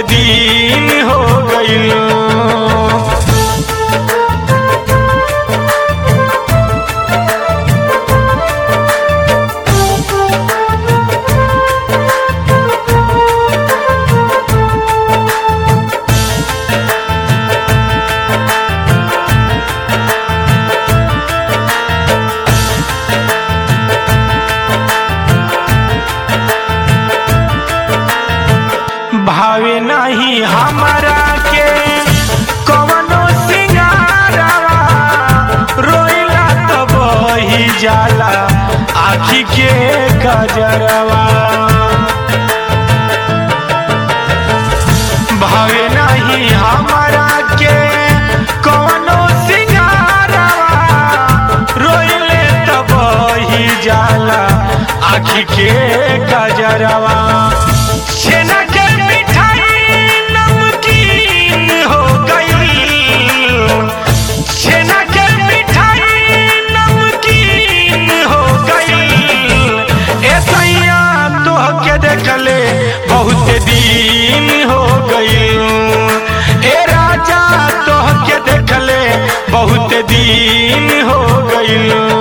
दिन हो गईल भावे नहीं हमारा के कवनो सिंगारवा रोइला तो बही जाला आखी के गजरवा भावे नहीं हमारा के कवनो सिंगारवा रोइले तो बही जाला आखी के गजरवा छेना के मिठाई नमकीन हो गई छेना के मिठाई नमकीन हो गई ऐसैया तोह के देखले बहुत दिन हो गई ए राजा तोह के देखले बहुत दिन हो गई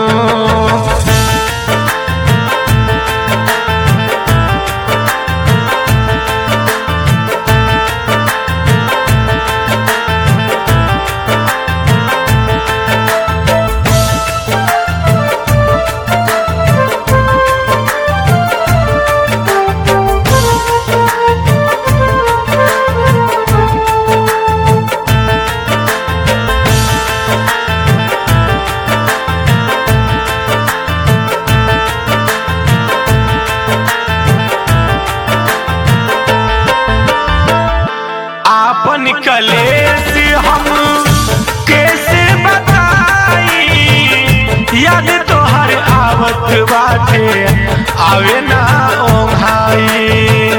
आपन कलेश हम कैसे बताई याद तोहर आवत बाटे आवे ना ओंघाई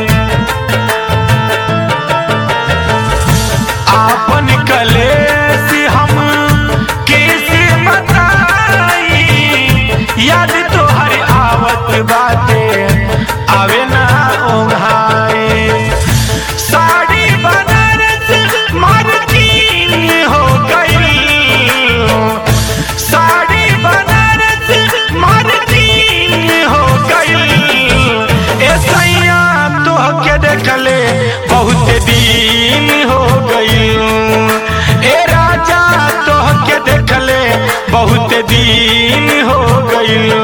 आपन कलेश हम कैसे बताई याद तोहर आवत बाटे आवे ना ओंघाई साड़ी बनारस मार्किन हो गई साड़ी बनारस मार्किन हो गई ऐसैया तोह के देखले बहुत दिन हो गई ए राजा तोह के देखले बहुत दिन हो गई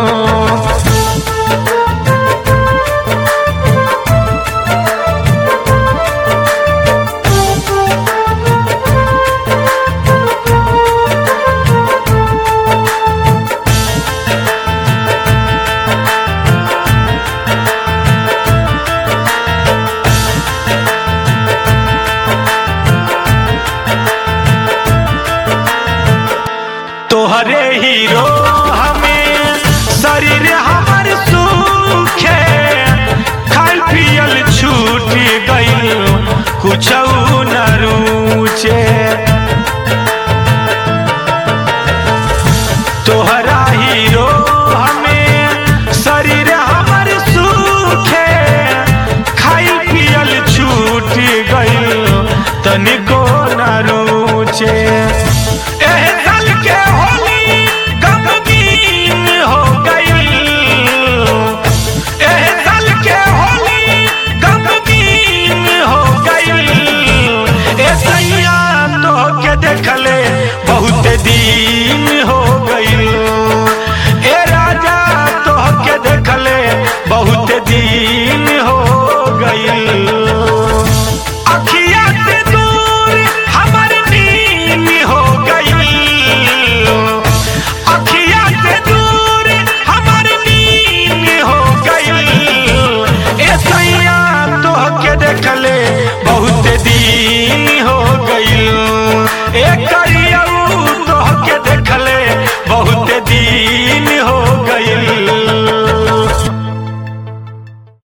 तोहरे हीरो हमें शरीर हमर सूखे खाल पियल छूट गई कुछ न रुचे तोहरा हीरो हमें शरीर हमर सूखे खाई पियल छूट गई तनिको